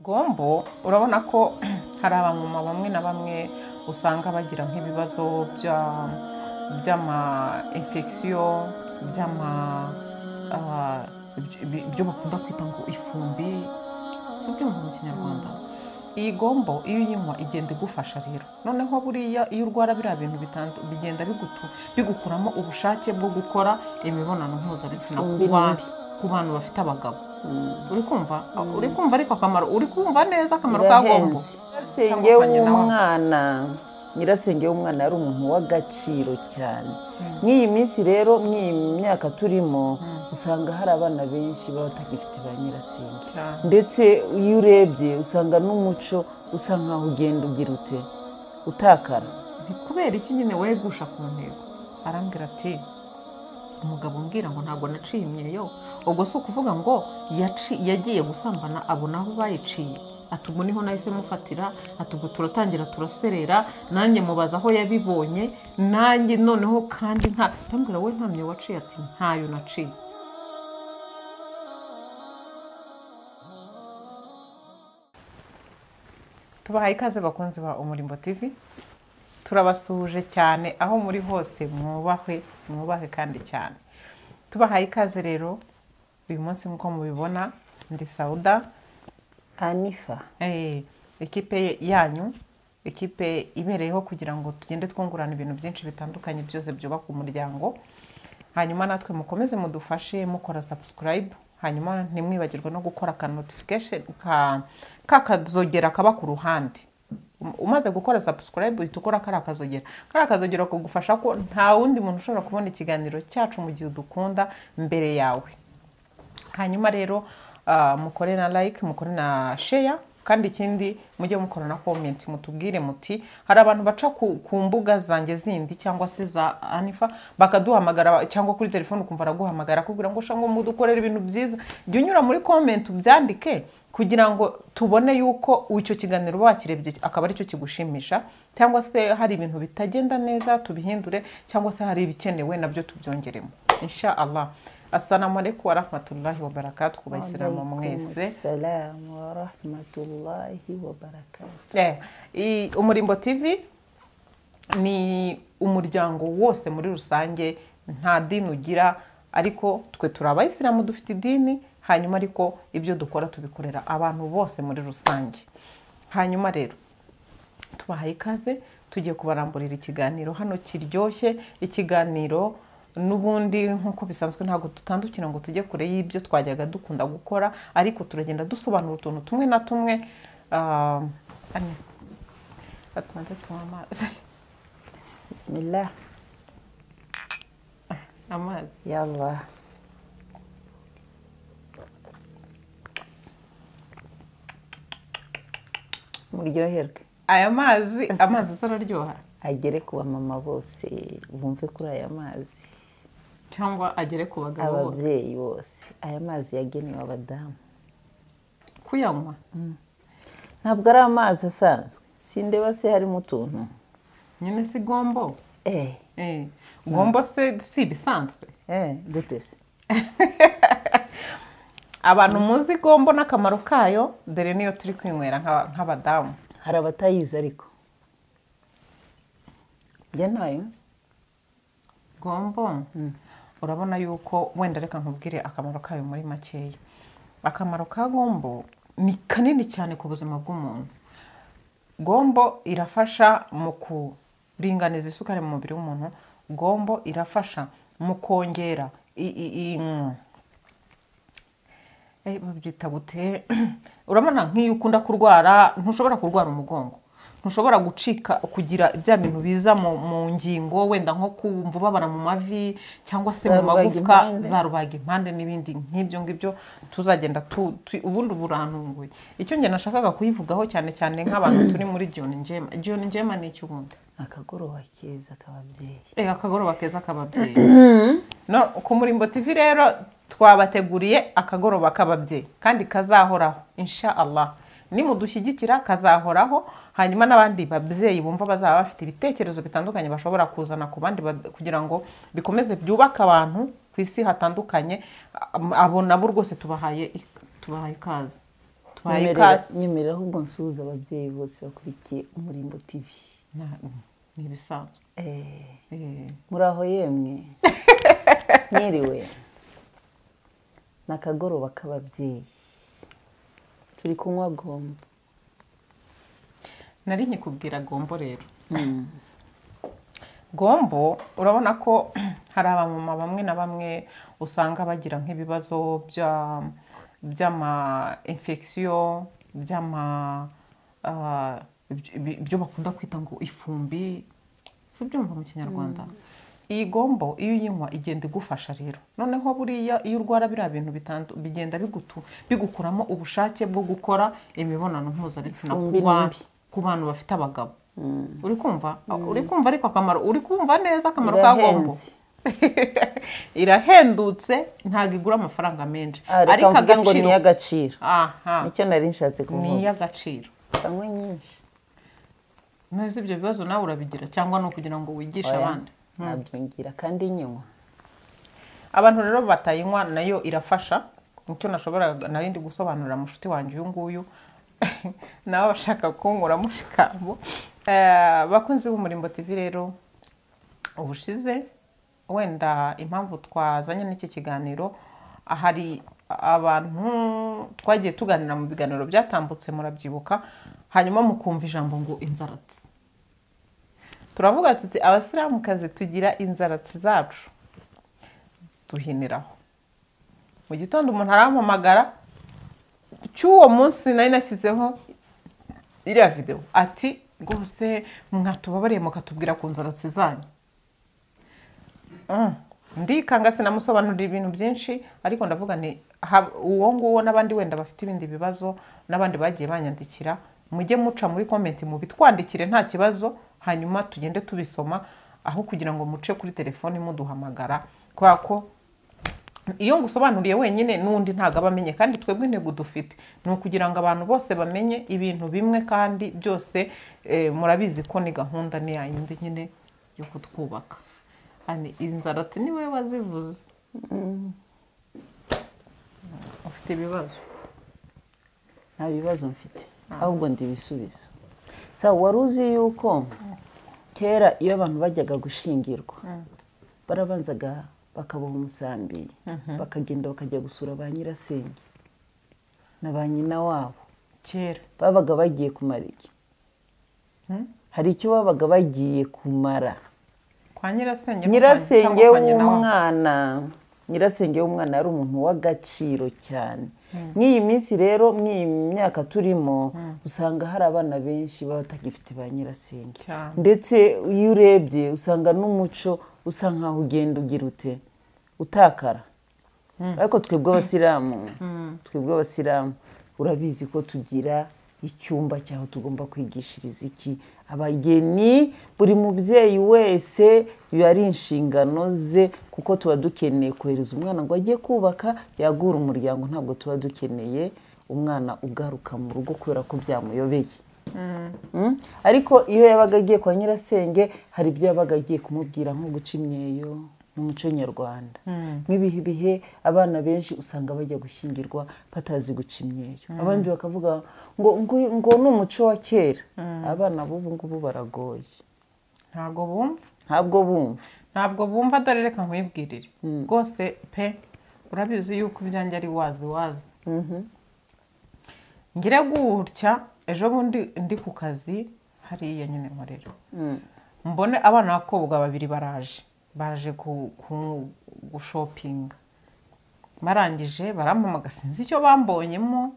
igombo urabona ko hari abamama bamwe na bamwe usanga bagira nk'ibibazo bya- by'ama infection by'ama ah, iby- ibyo bakunda kwita ngo ifumbi si byo mu kinyarwanda iyi gombo iyo uyinywa igenda igufasha rero noneho buriya iyo urwara biriya bintu bitandu- bigenda bigutu- bigukuramo ubushake bwo gukora imibonano mpuzabitsina ku Imibiri bantu- mibi. ku bantu bafite abagabo uri kumva uri kumva ariko akamaro uri kumva neza akamaro ka gombo birahenze nyirasenge Bitandukanye na wa- w'umwana nyirasenge w'umwana yari umuntu w'agaciro cyane nk'iyi minsi rero mw'iyi myaka turimo usanga hari abana benshi baba batagifite ba nyirasenge Cyane. ndetse iyo urebye usanga n'umuco usa nkaho ugenda ugira ute utakara Nti kubera iki nyine wegusha ku ntego arambwira ati umugabo umbwira ngo ntabwo naciye imyeyo ubwo si ukuvuga ngo yaci- yagiye gusambana abona aho bayiciye ati ubwo niho nahise mufatira ati ubwo turatangira turaserera nanjye mubaza aho yabibonye nanjye noneho kandi nta arambwira we nta myeyo waciye ati ntayo naciye tubahaye ikaze bakunzi ba umurimbo tivi turabasuhuje cyane aho muri hose mwubahwe mwubahwe kandi cyane tubahaye ikaze rero uyu munsi nk'uko mubibona ndi sawuda anifa eh, ekipe yanyu ekipe ibereyeho kugira ngo tugende twungurana ibintu byinshi bitandukanye byose byubaka umuryango hanyuma natwe mukomeze mudufashe mukora subscribe hanyuma ntimwibagirwe no gukora aka notification ka ka kazogera kaba ku ruhande Um- umaze gukora subscribe uhita ukora kariya kazogera kariya kazogera kugufasha ko nta wundi muntu ushobora kubona ikiganiro cyacu mu gihe udukunda mbere yawe hanyuma rero ah, mukore na like mukore na share kandi ikindi mujye mukora na comment mutubwire muti hari abantu baca ku, ku mbuga zanjye zindi cyangwa se za anifa bakaduhamagara ba- cyangwa kuri telefone ukumva araguhamagara akubwira ngo shango mudukorere ibintu byiza jya unyura muri comment ubyandike kugira ngo tubone yuko icyo kiganiro uba wakirebye akaba aricyo kigushimisha cyangwa se hari ibintu bitagenda neza tubihindure cyangwa se hari ibikenewe nabyo tubyongeremo insha Allah assalamu alaikum wa rahmatullahi wa barakatuh ku bayisilamu mwese salamu wa rahmatullahi wa barakatuh Eh, i- umurimbo tv ni umuryango wose muri rusange nta dini ugira ariko twe turi abayisilamu dufite idini hanyuma ariko ibyo dukora tubikorera abantu bose muri rusange hanyuma rero tubahaye ikaze tugiye kubaramburira ikiganiro hano kiryoshye ikiganiro n'ubundi nk'uko bisanzwe ntabwo dutandukira ngo tujye kure y'ibyo twajyaga dukunda gukora ariko turagenda dusobanura utuntu tumwe na tumwe Ah, Anne, tubanze tunywe amazi bismillah amazi yallah muryoherwe aya mazi amazi asa araryoha agere ku bamama bose bumve kuri aya mazi cyangwa agere ku bagabo bose ababyeyi bose aya mazi yagenewe abadamu kuyanywa ntabwo ari amazi asanzwe sindeba se harimo utuntu nyine si gombo eh Eh, gombo se si ibisanzwe eh gute se abantu muzi gombo n'akamaro kayo dore niyo turi kwinywera nk'aba- nk'abadamu hari abatayizi ariko njye ntayo nzi gombo urabona yuko wenda reka nkubwire akamaro kayo muri makeya akamaro ka gombo ni kanini cyane ku buzima bw'umuntu gombo irafasha mu kuringaniza isukari mu mubiri w'umuntu gombo irafasha mu kongera i- i- i- mm. Eh, babyita gute urabona nk'iyo ukunda kurwara ntushobora kurwara umugongo ntushobora gucika kugira bya bintu biza mu, mu ngingo wenda nko kumva ubabara mu mavi cyangwa se mu Za rubaga magufwa impande. za rubaga impande n'ibindi nk'ibyo ngibyo tuzagenda tu, tu, ubundi burantunguye icyo njye nashakaga kuyivugaho cyane cyane nk'abantu turi muri John Njema John Njema ni iki ubundi akagoroba keza k'ababyeyi reka akagoroba keza k'ababyeyi no ku murimbo tv rero twabateguriye akagoroba k'ababyeyi kandi kazahoraho insha allah nimudushyigikira kazahoraho hanyuma n'abandi babyeyi bumva bazaba bafite ibitekerezo bitandukanye bashobora kuzana ku bandi ba- kugira ngo bikomeze byubake abantu ku isi hatandukanye abo nabo rwose tubahaye ik- tubahaye ikaze twaye Nyemerera- ka nyemerera ahubwo nsuhuza ababyeyi bose bakurikiye umurimbo tv Na- ni ibisanzwe Eh, Eh, muri aho yemwe mwiriwe ni akagoroba k'ababyeyi turi kunywa gombo nari nkikubwira gombo rero gombo urabona ko hari abamama bamwe na bamwe usanga bagira nk'ibibazo bya by'ama infection by'ama ah, iby- iby- ibyo bakunda kwita ngo ifumbi si ibyo mu kinyarwanda iyi gombo iyo uyinywa igenda igufasha rero noneho buriya iyo urwara biriya bintu bitandu- bigenda bigutu bigukuramo ubushake bwo gukora imibonano mpuzabitsina ku Ifumbi ni ba- mbi. ku bantu bafite abagabo uri kumva uri kumva ariko akamaro uri kumva neza akamaro ka gombo irahenze irahendutse ntabwo igura amafaranga menshi Ah, reka mvuge ngo ni iy'agaciro aha nicyo nari nshatse ni kuvuga iy'agaciro kanywe nyinshi neza ibyo bibazo nawe urabigira cyangwa ni ukugira ngo wigishe Oya, abandi nabyumvira kandi nywa abantu rero batayinywa nayo irafasha nicyo nashobora nari ndi gusobanurira mushuti wanjye uyu nguyu nawe bashaka kunkuramo ijambo Eh, bakunzi b'umurimbo tv rero ubushize wenda impamvu twazanye n'iki kiganiro hari abantu twagiye tuganira mu biganiro byatambutse murabyibuka hanyuma mukumva ijambo ngo inzaratsi turavuga tuti abasilamukazi tugira inzaratsi zacu duhiniraho mu gitondo umuntu arampamagara cy'uwo munsi nari nashyizeho iriya videwo ati rwose mwatubabariye mukatubwira ku nzaratsi zanyu Mm. ndikanga sinamusobanurira ibintu byinshi ariko ndavuga nti ha- uwo nguwo n'abandi wenda bafite ibindi bibazo n'abandi bagiye banyandikira mujye muca muri komenti mubitwandikire nta kibazo hanyuma tugende tubisoma aho kugira ngo muce kuri telefoni muduhamagara kubera ko iyo ngusobanuriye wenyine n'undi ntabwo aba amenye kandi twebwe intego dufite ni ukugira ngo abantu bose bamenye ibintu bimwe kandi byose eh, murabizi ko ni gahunda ni yayindi nyine yo kutwubaka Ani, inzaratsi ni wowe wazivuze ufite ibibazo nta bibazo mfite ahubwo ndi ibisubizo sawa wari uzi yuko kera iyo abantu bajyaga gushingirwa barabanzaga bakaboha umusambi bakagenda bakajya gusura ba nyirasenge na ba nyina wabo kera babaga bagiye kumara iki hari icyo babaga bagiye kumara kwa nyirasenge nyirasenge cyangwa kwa nyina wabo. w'umwana nyirasenge w'umwana yari umuntu w'agaciro cyane nk'iyi minsi rero nk'iyi myaka turimo usanga hari abana benshi baba batagifite ba nyirasenge Cyane. ndetse iyo urebye usanga n'umuco usa nkaho ugenda ugira ute utakara ariko twebwe abasilamu twebwe abasilamu urabizi ko tugira icyumba cyaho tugomba kwigishiriza iki abageni buri mubyeyi wese biba ari inshingano ze kuko tuba dukeneye kohereza umwana ngo ajye kubaka yagura umuryango ntabwo tuba dukeneye umwana ugaruka mu rugo kubera ko byamuyobeye Mm? ariko iyo yabaga agiye kwa nyirasenge hari ibyo yabaga agiye kumubwira nko guca imyeyo n'umuco nyarwanda nk'ibihe bihe abana benshi usanga bajya gushyingirwa batazi guca imyeyo abandi bakavuga ngo ngo, ngo ni umuco wa kera abana b'ubu ngubu baragoye ntabwo bumva ntabwo bumva ntabwo bumva dore reka nkwibwirire rwose pe urabizi yuko ibyanjye ari wazi wazi ngira gutya ejo bundi ndi ku kazi hariya nyine nkorera mbone abana b'abakobwa babiri baraje baje ku- ku- gushopinga barangije barampamaga sinzi icyo bambonyemo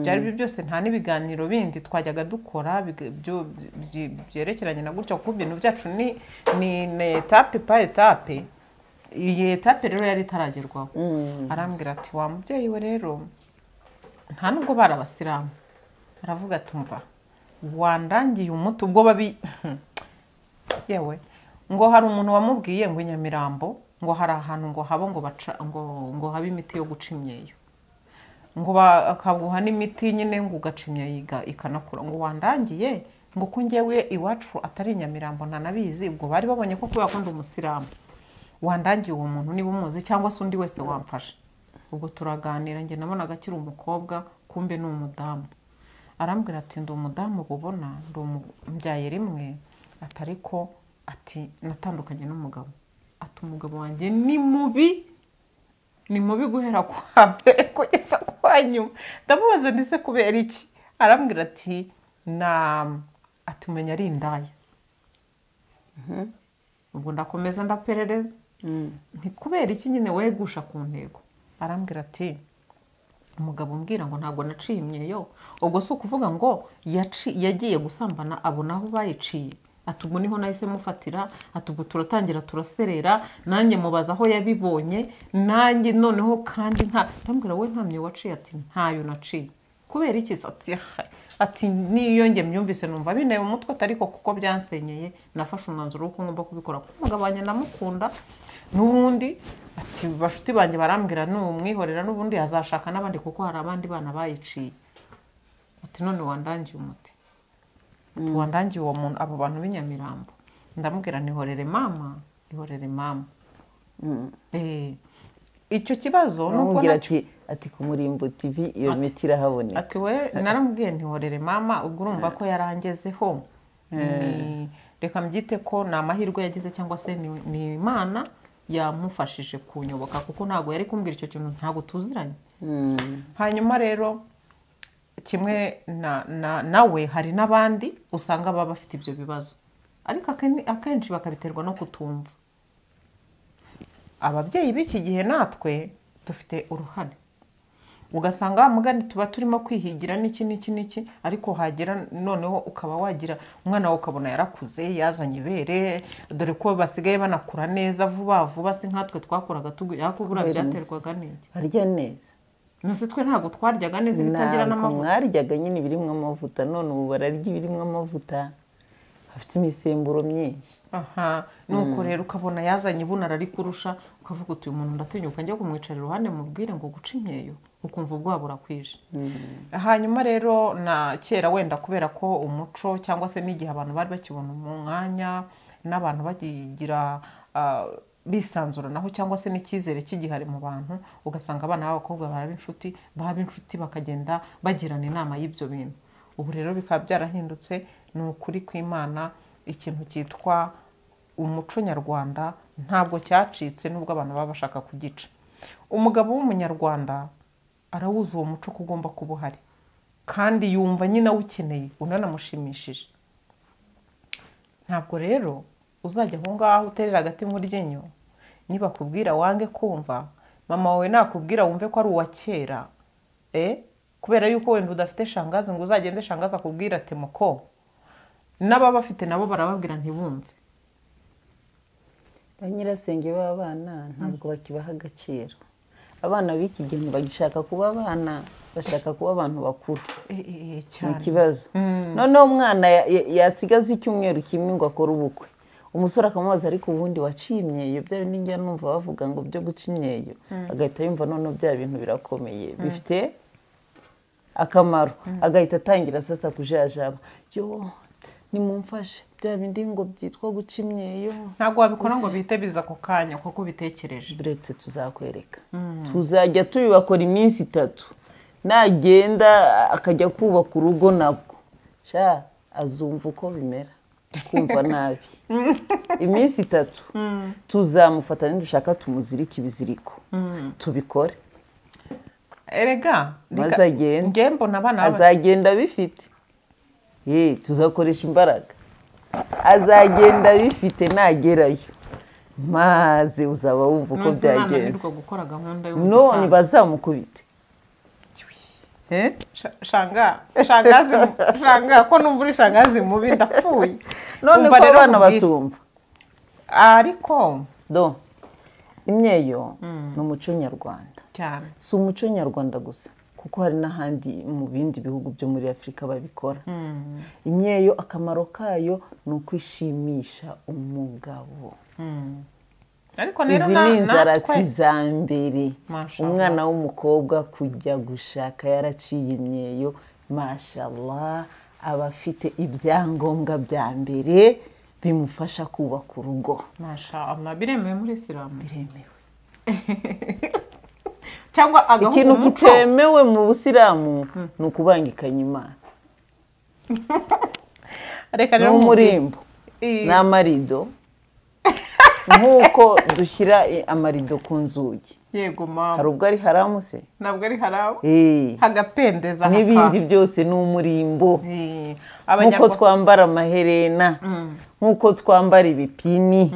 byari byo byose nta n'ibiganiro bindi twajyaga dukora biga- byo- byi- byerekeranye na gutya kuko ibintu byacu ni ni ni etape par etape iyi etape rero yari itaragerwaho arambwira ati wa mubyeyi we rero nta nubwo bari abasilamu aravuga ati umva wandangiye umuti ubwo babi yewe ngo hari umuntu wamubwiye ngo i nyamirambo ngo hari ahantu ngo haba ngo baca ngo ngo habe imiti yo guca imyeyo ngo bakaguha n'imiti nyine ngo ugaca imyeyo ikanakura ngo wandangiye ngo ko njyewe iwacu atari i nyamirambo ntanabizi ubwo bari babonye ko kubera ko ndi umusilamu wandangiye uwo muntu niba umuzi cyangwa se undi wese wamfasha ubwo turaganira njye nabonaga akiri umukobwa kumbe ni umudamu arambwira ati ndi umudamu ubona ndi umubyaye rimwe ati ariko ati natandukanye n'umugabo ati umugabo wanjye ni mubi ni mubi guhera kwa mbere kugeza kwa nyuma ndamubaza ndetse kubera iki arambwira ati na ati umenya ari indaya ubwo ndakomeza ndaperereza kubera iki nyine wegusha ku ntego arambwira ati umugabo umbwira ngo ntabwo naciye imyeyo ubwo si ukuvuga ngo yaci- yagiye gusambana abona aho bayiciye ati ubwo niho nahise mufatira ati ubwo turatangira turaserera nanjye mubaza aho yabibonye nanjye noneho kandi nta ndambwira we nta myeyo waciye ati ntayo naciye kubera iki se? ati "Ah, ati niyo njye mbyumvise numva binteye umutwe atari ko kuko byansenyeye nafashe umwanzuro w'uko ngomba kubikora kuko umugabo wanjye ndamukunda n'ubundi ati bashuti banjye barambwira n'umwihorera n'ubundi azashaka n'abandi kuko hari abandi bana bayiciye ati none wandangiye umuti ati wandangiye uwo muntu abo bantu b'inyamirambo ndamubwira nihorere mama ihorere mama Eh, icyo kibazo nubwo aramubwira nacyo- ati ati ku murimbo tv iyo miti irahaboneka ati we naramubwiye ntihorere mama ubwo urumva ko yarangezeho Ni- reka mbyite ko ni amahirwe yagize cyangwa se ni- ni imana yamufashije kunyoboka kuko ntabwo yari kumbwira icyo kintu ntabwo tuziranye hanyuma rero kimwe na- na- nawe hari n'abandi usanga baba bafite ibyo bibazo ariko aken- akenshi bakabiterwa no kutumva ababyeyi b'iki gihe natwe dufite uruhare ugasanga wa mugani tuba turimo kwihigira n'iki n'iki n'iki ariko hagera noneho ukaba wagira umwana wawe ukabona yarakuze yazanye ibere dore ko basigaye banakura neza vuba vuba si nkatwe twakuraga tuguye kubura Kubera byaterwaga n'iki harya neza nose twe ntabwo twaryaga neza ibitagira ntabwo n'amavuta mwaryaga nyine ibirimo amavuta none ubu bararya ibirimo amavuta hafite imisemburo myinshi aha nuko rero ukabona yazanye ibuno ararikurusha ukavuga uti uyu muntu ndatinyuka njya kumwicara iruhande mubwire ngo guca imyeyo ukumva ubwoba burakwije hanyuma rero na kera wenda kubera ko umuco cyangwa se n'igihe abantu bari bakibona mu mwanya n'abantu bakigira ah, bisanzuranaho cyangwa se n'icyizere cy'igihari mu bantu ugasanga abana b'abakobwa baraba inshuti baba inshuti bakagenda bagirana inama y'ibyo bintu ubu rero bikaba byarahindutse ni ukuri kw'imana ikintu cyitwa umuco nyarwanda ntabwo cyacitse nubwo abantu baba bashaka kugica umugabo w'umunyarwanda arawuzi uwo muco ko ugomba kuba uhari kandi yumva nyine awukeneye unanamushimishije ntabwo rero uzajya aho ngaho uterera agati mu ryinyo nibakubwira wange kumva mama wawe nakubwira wumve ko ari uwa kera eh? kubera yuko wenda udafite shangazi ngo uzagende shangazi akubwira ati muko n'ababafite nabo barababwira ntibumve ba nyirasenge b'abana ntabwo bakibaha agaciro abana b'iki gihe ntibagishaka kuba abana bashaka kuba abantu bakuru Eh, eh, eh, ni cyane ikibazo noneho umwana ya- ya- yasigaza icyumweru kimwe ngo akore ubukwe umusore akamubaza ariko ubundi waciye imyeyo bya bindi njya numva bavuga ngo byo guca imyeyo agahita yumva noneho bya bintu birakomeye bifite akamaro agahita atangira sasa kujajaba yo nimumfashe bya bindi ngo byitwa guca imyeyo ntabwo wabikora ngo bihite biza ako kanya kuko ubitekereje buretse tuzakwereka tuzajya tubibakora iminsi itatu nagenda akajya kubaka urugo nabwo sha azumva uko bimera kumva nabi iminsi itatu tuzamufata nidushaka tumuzirike ibiziriko tubikore erega Maze reka- agende. njye mbona abana baba- azagenda bifite Ye, tuzakoresha imbaraga azagenda bifite nagerayo maze uzaba wumva uko nonse byagenze nananirwa gukora gahunda none y'umutwe bazamukubite Eh? Sha- shanga shangazi shanga ko numva uri shangazi mubi ndapfuye none ko Umva rero abana nkubwire. batumva ariko do imyeyo ni umuco nyarwanda cyane si umuco nyarwanda gusa kuko hari n'ahandi mu bindi bihugu byo muri afurika babikora imyeyo akamaro kayo ni ukwishimisha umugabo ariko rero izi na- ni inzaratsi natwe- za mbere Mashallah. umwana w'umukobwa kujya gushaka yaraciye imyeyo mashallah aba afite ibyangombwa bya mbere bimufasha kubaka urugo Masha Allah, biremewe muri isilamu biremewe cyangwa agahugu ikintu umuco kitemewe mu busilamu ni ukubangikanya imana reka ni rero nkubwire. umurimbo Eh, ni amarido nk'uko dushyira eh, amarido ku nzugi yego mama hari ubwo ari haramu se ntabwo ari haramu Eh, hagapendeza haka- n'ibindi byose ni umurimbo Eh, nk'uko abanyarwanda twambara amaherena nk'uko twambara ibipini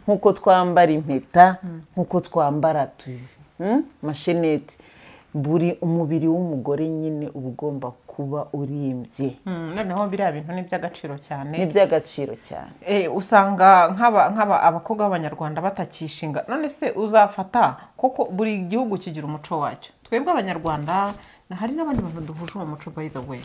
nk'uko twambara impeta nk'uko twambara tuyu mm, amasheneti buri umubiri w'umugore nyine uba ugomba kuba urimbye Mm, noneho biriya bintu ni iby'agaciro cyane ni iby'agaciro cyane Eh, usanga nk'aba nk'aba abakobwa b'abanyarwanda batakishinga none se uzafata kuko buri gihugu kigira umuco wacyo twebwe abanyarwanda na- hari n'abandi bantu duhuje uwo muco by the way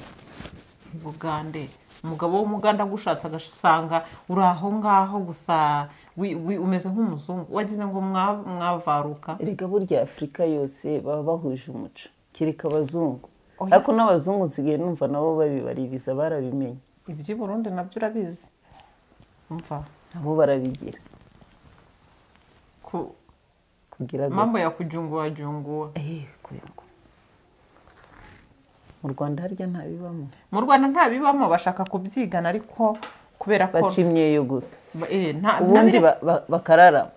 bugande umugabo w'umuganda agushatse agasanga uri aho ngaho gusa wi- wi- umeze nk'umuzungu wagize ngo mwa- mwavaruka erega burya afurika yose baba bahuje umuco kereka abazungu Oya. ariko n'abazungu nsigaye numva nabo babibaririza barabimenye iby'i burundi nabyo urabizi umva nabo barabigira ku kugira gutya. mambo ya kujyunguwa jyunguwa Eh, kwego. mu rwanda harya ntabibamo mu rwanda nta bibamo bashaka kubyigana ariko kubera ko baca imyeyo gusa Ba- eh, nta- ubundi ntabire- ba- ba- bakararama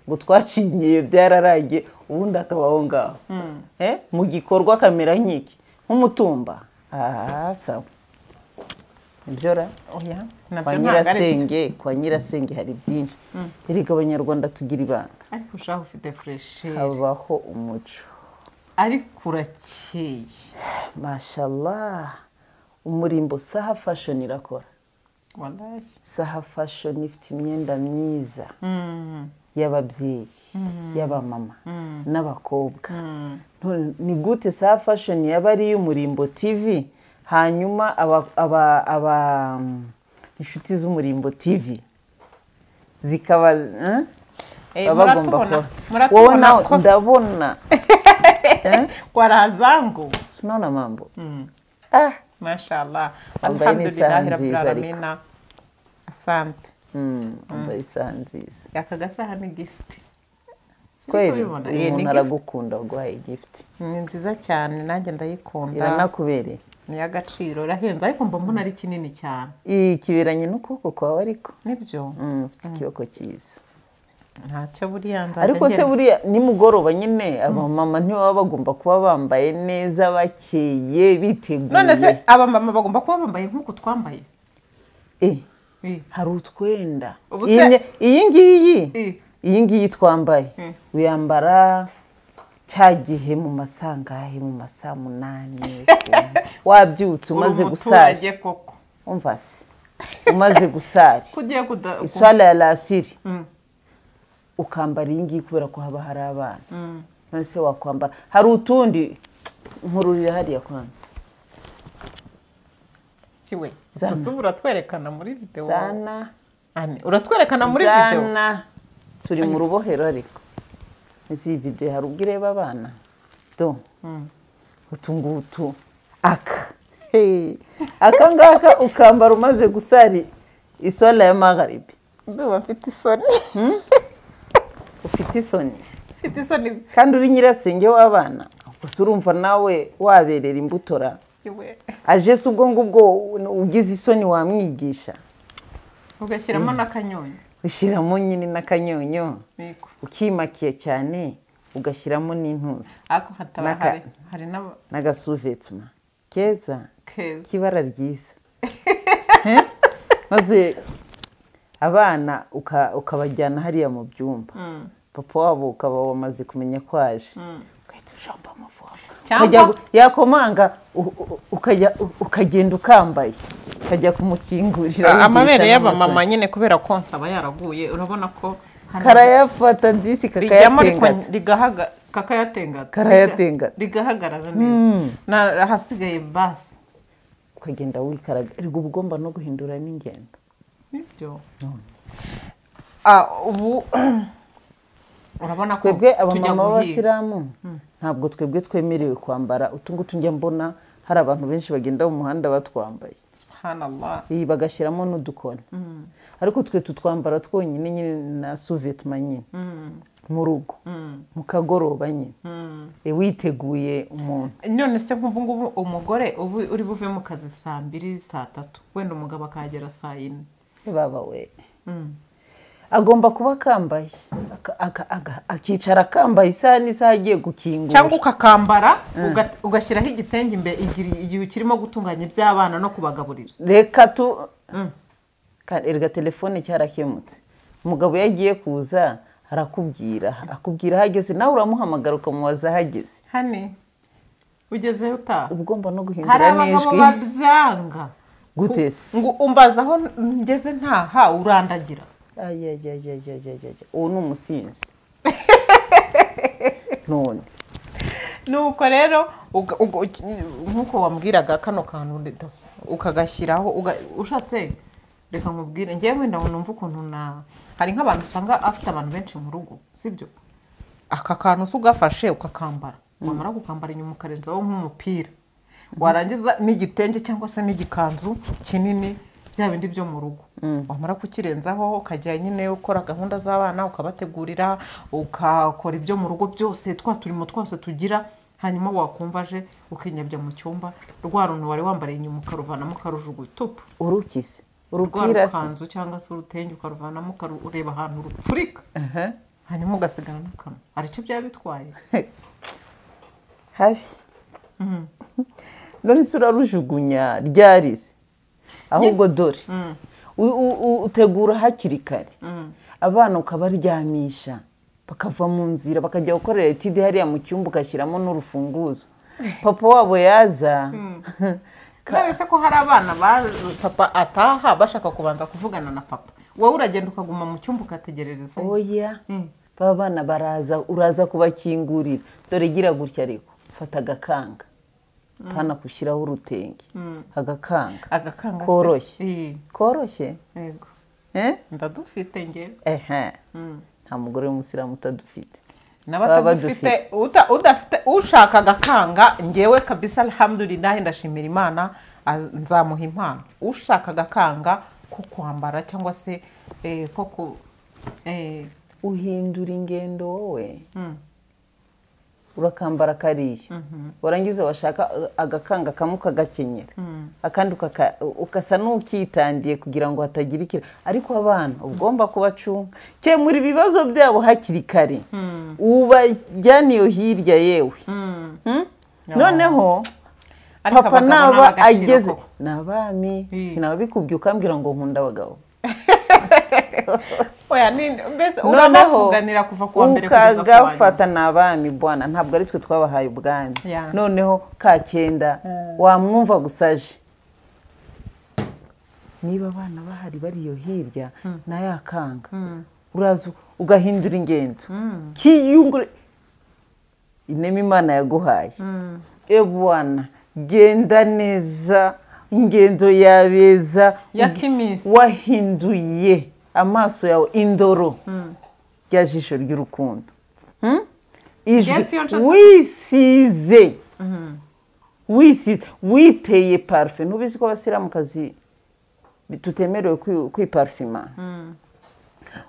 ngo twacinyiye byararagiye ubundi akabaho ngaho Eh, mu gikorwa akamera nk'iki nk'umutumba aha sawa ibyora oya kwa nabyo ntabwo ari byo nyirasenge kwa nyirasenge hari byinshi erega abanyarwanda tugira ibanga ariko ushaka ufite furesheri habaho umuco ariko urakeye mashallah umurimbo saha fashion irakora wallahi saha fashion ifite imyenda myiza Mm, y'ababyeyi y'abamama n'abakobwa mm. None ni gute saha fashion yaba ari iy'umurimbo tv hanyuma aba, aba, aba mm, inshuti z'umurimbo tv zikaba eh, Eh, baba bagomba muratubona- kuba- muratubona wowe nawe ko- ndabona kwa razangu sinona mambo ah mashallah Wambaye n'isaha alhamdulillahi rabbil nziza ariko. alamina asante mm, wambaye isaha nziza aka gasaha ni gifuti kweli uyu muntu aragukunda uguhaye igifuti ni nziza cyane nanjye ndayikunda iranakubereye ni iy'agaciro irahenze ariko mba mbona ari kinini cyane iyi kiberanye n'ukuboko kwawe ariko nibyo Mm, ufite ikiboko cyiza ntacyo buriya nzajya ariko se ngera- buriya nimugoroba nyine abamama ntibaba bagomba kuba bambaye neza bakeye none se biteguye abamama bagomba kuba bambaye nk'uko twambaye Eh, Eh, hari utwenda Ubu Iyi se- nye- iyi ngiyi Eh. iyi ngiyi twambaye Eh. uyambara cya gihe mu masangahe mu masaa munani wabyutse uri umaze umuturage gusari koko umva se umaze gusari ko ugiye kuda- ku- iswala ya lasiri Mm. ukambara iyi ngiyi kubera ko haba hari abana none se wakwambara hari utundi nkururira hariya kwanza kiwe Zana. gusa ubu uratwerekana muri videwo zana Ane, uratwerekana muri videwo zana turi mu rubohero ariko izi videwo hari ubwo ireba abana do utu ngutu aka Hey. aka ngaka ukambara umaze gusari iswala ya magharibi ndumva mfite isoni ufite isoni mfite isoni kandi uri nyirasenge w'abana gusa urumva nawe waberera imbutora kiwe aje se ubwo ngubwo ugize isoni wamwigisha ugashyiramo n'akanyonyo ushyiramo nyine n'akanyonyo Niko. ukimakiye cyane ugashyiramo n'intuza ariko hataba N'aka- hari hari n'aba n'agasuvetuma keza keza k'ibara ryiza Eh? maze abana uka- ukabajyana hariya mu byumba papa wabo ukaba wamaze kumenya ko aje ugahita ujomba amavuta Cyangwa- Ukajya gu- yakomanga u- u- ukajya- u- ukagenda ukambaye ukajya kumukingurira Ah, wigisha amabere n'amasoni. y'abamama nyine kubera konsa aba yaraguye urabona ko hano karayafata disi rijyamo ariko kakayatengata rigahaga- kakayatengata Karayatengata. rigahagarara neza Na- ahasigaye basi ukagenda wikaraga erega uba ugomba no guhindura n'ingendo nibyo Ah, ubu urabona ko twebwe tujya guhiga abamama b'abasilamu ntabwo twebwe twemerewe kwambara utungutu njya mbona hari abantu benshi bagenda mu muhanda batwambaye subhanallah iyi bagashyiramo n'udukoni ariko twe tutwambara twonyine nyine na suvetma nyine mu rugo mu kagoroba nyine E, witeguye umuntu none se nk'ubu ngubu umugore ubu uri buve mu kazi saa mbiri saa tatu wenda umugabo akahagera saa yine baba we agomba kuba akambaye aka- aka- aka- akicara akambaye isaha n'isaha agiye gukingura cyangwa ukakambara uga- ugashyiraho igitenge imbere igihe igihe ukirimo gutunganya iby'abana no kubagaburira reka tu Ka- erega telefone cyarakemutse umugabo iyo agiye kuza arakubwira akubwira aho ageze nawe uramuhamagara ukamubaza aho ageze hane ugezeho utaha uba ugomba no hari guhindura abagabo n'ijwi babyanga gute se ngo umbaza aho ngeze ntaha urandagira ayayayayayayaya uwo ni umusinzi none nuko rero uga- uga- uki- nk'uko wambwiraga kano kantu reta ukagashyiraho uga- ushatse reka nkubwire ngewe wenda numva ukuntu na hari nk'abantu usanga afite abantu benshi mu rugo sibyo aka kantu se ugafashe ukakambara wamara gukambara inyuma ukarenzaho nk'umupira warangiza n'igitenge cyangwa se n'igikanzu kinini bya bindi byo mu rugo wamara kukirenzaho ukajya nyine ukora gahunda z'abana ukabategurira ukakora ibyo mu rugo byose twa turimo twose tugira hanyuma wakumva aje ukinyabya mu cyumba rwa runtu wari wambariye inyuma ukaruvanamo ukarujugunya tupu urukize rwa urupira se rukanzu cyangwa se urutenge ukaruvanamo ukaru- ureba ahantu rupfurika Aha. hanyuma ugasigara n'akanwa hari icyo byaba bitwaye habi none se urarujugunya ryarize ahubwo dore u- u- u- utegura hakiri kare abana ukabaryamisha bakava mu nzira bakajya gukorera etide hariya mu cyumba ugashyiramo n'urufunguzo papa wabo yaza none se ko hari abana ba papa ataha bashaka kubanza kuvugana na papa wowe uragenda ukaguma mu cyumba ugategerereza oya ba bana baraza uraza kubakingurira dore gira gutya ariko fata agakanga hano kushyiraho urutenge agakanga agakanga se. koroshye Eh, koroshye yego eh? ndadufite ngewe ehe nta mugore w'umusiramu utadufite n'abatadufite uta- udafite ushaka agakanga ngewe kabisa alhamdulilahi ndashimira imana az- nzamuha impano ushaka agakanga ko kwambara cyangwa se eh, ko ku eh, uhindura ingendo wowe urakambara kariya warangiza washaka uh, agakanga kamwe ukagakenyera akandi ukaka- ugasa n'ukitandiye kugira ngo hatagira ikira ariko abana uba ugomba kubacunga kemura ibibazo byabo hakiri kare ubajyana iyo hirya yewe Hmm? noneho Ariko papa abagabo ni naba ab'agaciro ageze koko. ni abami Hmm. sinababikubye ukambwira ngo nkunda abagabo oya ni mbese noneho uranavuganira kuva ku wa mbere kugeza ku wa nyuma ukagafata ni abami bwana ntabwo ari twe twabahaye ubwami Ya. noneho ka kenda wamwumva gusa aje niba abana bahari bari iyo hirya ntayakanga uraza ugahindura ingendo kiyungure inema imana yaguhaye ebwana genda neza ingendo yabeza Ya kimisi. wahinduye amaso yawe indoro rya jisho ry'urukundo Hmm? Yes, iyo nshatse- wisize wisize witeye parufe ntubizi ko abasiramukazi bi- tutemerewe kwi- kwiparfima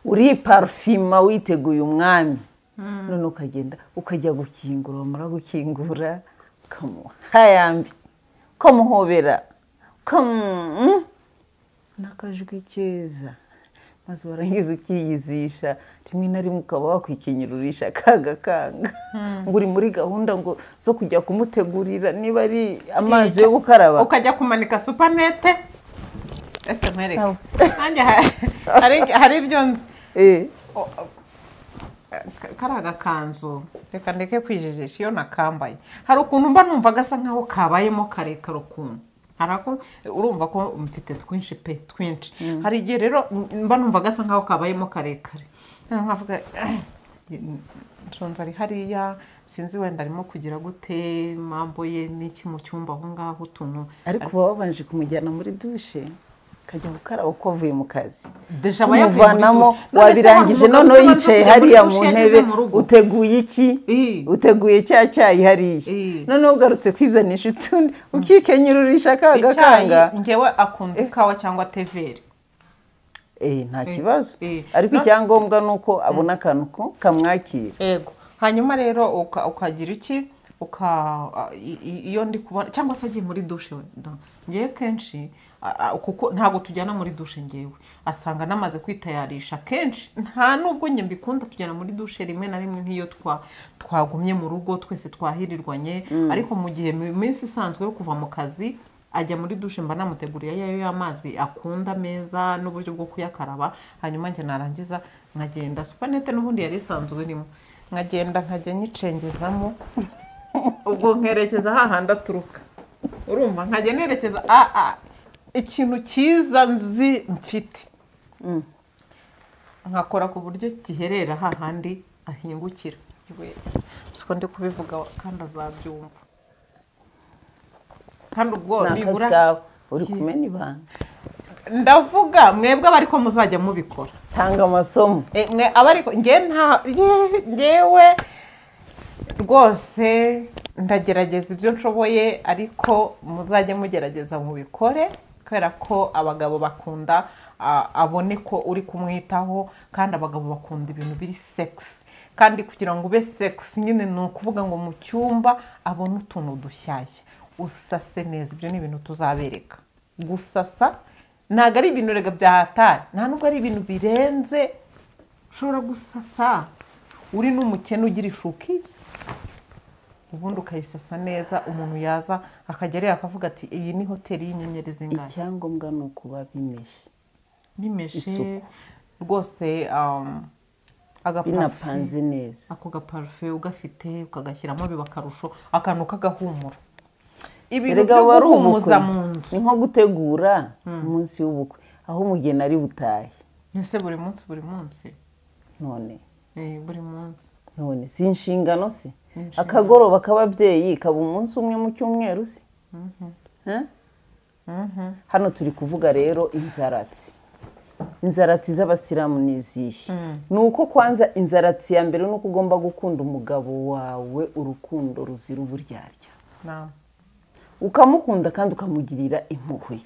uriparfima witeguye umwami none ukagenda ukajya gukingura wamara gukingura ukamuha hayambi ukamuhobera ukamu n'akajwi keza maze warangiza ukiyizisha rimwe na rimwe ukaba wakwikenyururisha akanga kanga ngo uri muri gahunda ngo zo kujya kumutegurira niba ari amazi yo gukaraba ukajya kumanika supanete ndetse nkwereke Au. nanjye ha- hari- hari ibyo nzi Eh, O- o- ka- kari agakanzu reka ndeke kwijijisha iyo nakambaye hari ukuntu mba numva gasa nkaho kabayemo karekare ukuntu hari ako urumva ko mfite twinshi pe twinshi hari igihe rero m- mba numva gasa nkaho kabayemo karekare Noneho nkavuga nshonza ari hariya sinzi wenda arimo kugira gute mambo ye n'iki mu cyumba aho ngaho utuntu ariko uba wabanje kumujyana muri dushe akajya gukaraba uko avuye mu kazi Deja aba yavuye muri umuvanamo dushe. None se wabirangije hari umugabo utabanje kujya muri noneho yicaye hariya dushe mu yageze ntebe mu rugo? uteguye iki Eh. uteguye cya cyayi hariya Eh. noneho ugarutse kwizanisha utundi ukikenyururisha akaga kanga icyayi ngewe akunda ikawa cyangwa teveri eh, nta kibazo eh. ariko No- icyangombwa ni uko abona akantu ko kamwakira yego hanyuma rero uka- ukagira iki uka a- i- i- iyo ndi kubona cyangwa se agiye muri dushe we da. ngewe kenshi a- a- kuko ntabwo tujyana muri dushe ngewe asanga namaze kwitayarisha kenshi nta nubwo njye mbikunda tujyana muri dushe rimwe na rimwe nk'iyo twa twagumye mu rugo twese twahirirwanye ariko mu gihe mu minsi isanzwe yo kuva mu kazi ajya muri dushe mba namuteguriye ayayo y'amazi akunda meza n'uburyo bwo kuyakaraba hanyuma njye narangiza nkagenda supanete n'ubundi yari isanzwe irimo nkagenda nkajya nyicengezamo ubwo nkerekeza hahandi aturuka urumva nkajya nerekeza a a ikintu cyiza nzi mfite nkakora ku buryo giherera hahandi ahingukira we siko ndi kubivuga kandi azabyumva kandi ubwo ni akazi nibura kawe uri kumena ibanga ndavuga mwebwe aba ariko muzajya mubikora tanga amasomo Eh, mwe aba ariko ngewe nta ye- ngewe rwose ndagerageza ibyo nshoboye ariko muzajye mugerageza mubikore kubera ko abagabo bakunda ah, abone ko uri kumwitaho kandi abagabo bakunda ibintu biri segisi kandi kugira ngo ube segisi nyine ni ukuvuga ngo mu cyumba abone utuntu dushyashya usase neza ibyo ni ibintu tuzabereka gusasa ntabwo ari ibintu rega byahatari nta nubwo ari ibintu birenze ushobora gusasa uri n'umukene ugira ishuki ubundi ukayisasa neza umuntu yaza akajya areba akavuga ati iyi ni hoteli y'inyenyeri zingahe icyangombwa ni ukuba bimeshe bimeshe Isuku. rwose um, agaparufe binapanze neza ako gaparufe ugafite ukagashyiramo biba akarusho akantu k'agahumuro ibintu erega byo wari guhumuza ubukwe mu nzu ni nko gutegura umunsi w'ubukwe aho umugeni ari butahe ese buri munsi buri munsi none Eh, buri munsi none si inshingano se akagoroba k'ababyeyi kaba umunsi umwe mu cyumweru se Ha? hano turi kuvuga rero inzaratsi inzaratsi z'abasilamu ni izihe ni uko kwanza inzaratsi ya mbere ni uko ugomba gukunda umugabo wawe urukundo ruzira uburyarya na ukamukunda kandi ukamugirira impuhwe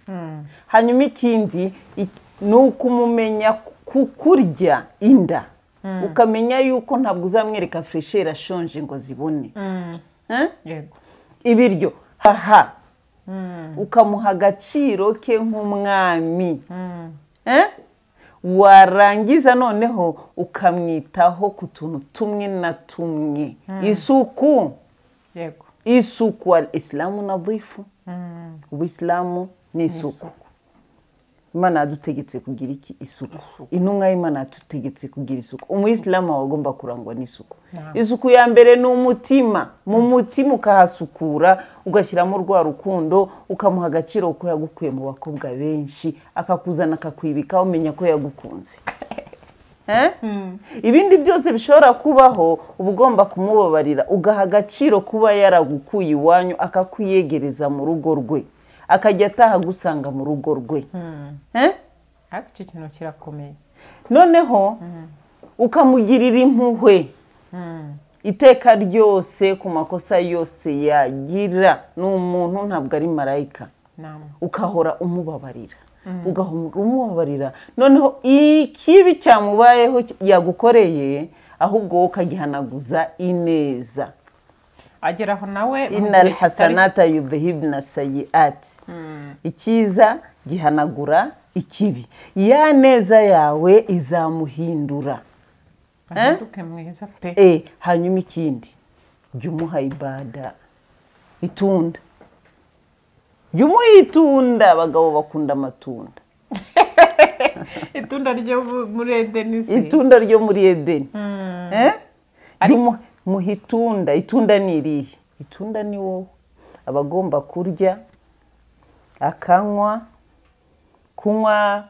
hanyuma ikindi i- ni ukumumenya ku- kukurya inda ukamenya yuko ntabwo uzamwereka furesheri ashonje ngo zibone Eh? yego ibiryo aha ukamuha agaciro ke nk'umwami Eh? warangiza noneho ukamwitaho ku tuntu tumwe na tumwe isuku yego isuku isilamu na dhifu ubisilamu ni isuku imana yadutegetse kugira iki isuku intumwa y'imana yadutegetse kugira isuku umuyisilamu aba agomba kurangwa n'isuku isuku ya mbere ni umutima mu mutima ukahasukura ugashyiramo rwa rukundo ukamuha agaciro ko yagukuye mu bakobwa benshi akakuzana akakwibika umenya ko yagukunze Eh? ibindi byose bishobora kubaho uba ugomba kumubabarira ugaha agaciro kuba yaragukuye iwanyu akakwiyegereza mu rugo rwe akajya ataha agusanga mu rugo rwe Eh? ariko icyo kintu kirakomeye noneho ukamugirira impuhwe iteka ryose ku makosa yose yagira ni umuntu ntabwo ari marayika na ukahora umubabarira ugahora umubabarira noneho ikibi cyamubayeho yagukoreye ahubwo wowe ukagihanaguza ineza ageraho nawe mu gihe inal kitari- hasanata yudhibna sayiati icyiza gihanagura ikibi ya neza yawe izamuhindura ahinduke mwiza pe Eh, hanyuma ikindi jya umuha ibada itunda jya umuha itunda abagabo bakunda amatunda itunda ryo mu- muri edenisi itunda ryo muri edeni Eh? jya umuha- muha itunda itunda ni irihe itunda ni wowe aba agomba kurya akanywa kunywa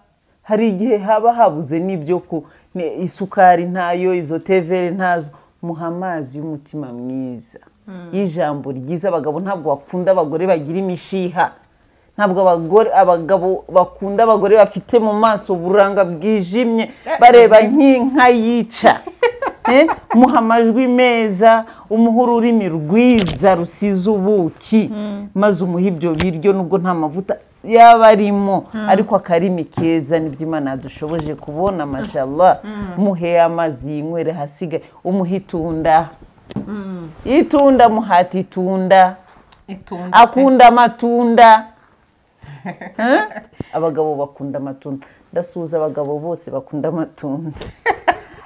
hari igihe haba habuze n'ibyo ku ni- isukari ntayo izo tevere ntazo muha amazi y'umutima mwiza y'ijambo ryiza abagabo ntabwo bakunda abagore bagira imishiha ntabwo abagore abagabo bakunda abagore bafite mu maso uburanga bwijimye bareba nk'inka yica Eh, muha amajwi meza umuha ururimi rwiza rusize ubuki maze umuhe ibyo biryo nubwo nta mavuta yaba arimo ariko akarimi keza nibyo imana yadushoboje kubona mashallah muheye amazi yinywere hasigaye umuhe itunda itunda muhata itunda itunda pe. akunda amatunda Eh? abagabo bakunda amatunda ndasuhuza abagabo bose bakunda amatunda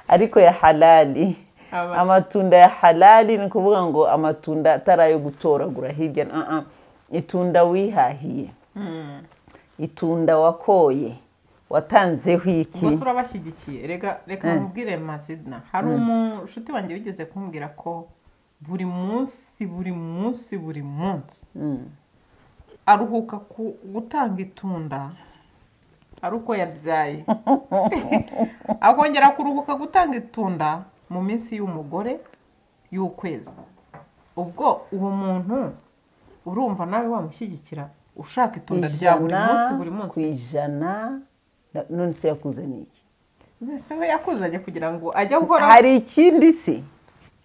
ariko ya halali Amatunda. amatunda ya halali ni ukuvuga ngo amatunda atari ayo gutoragura hirya na ah, ah. itunda wihahiye itunda wakoye watanzeho iki gusa urabashyigikiye reka reka mubwire mazina hari umushuti wanjye wigeze kumbwira ko buri munsi buri munsi buri munsi aruhuka ku gutanga itunda ari uko yabyaye akongera kuruhuka gutanga itunda mu minsi y'umugore y'ukwezi ubwo uwo muntu urumva nawe wamushyigikira ushaka itunda rya buri munsi buri munsi ku ijana na- none se yakuzaniye iki mbese we yakuzanye kugira ngo ajye gukora hari ikindi se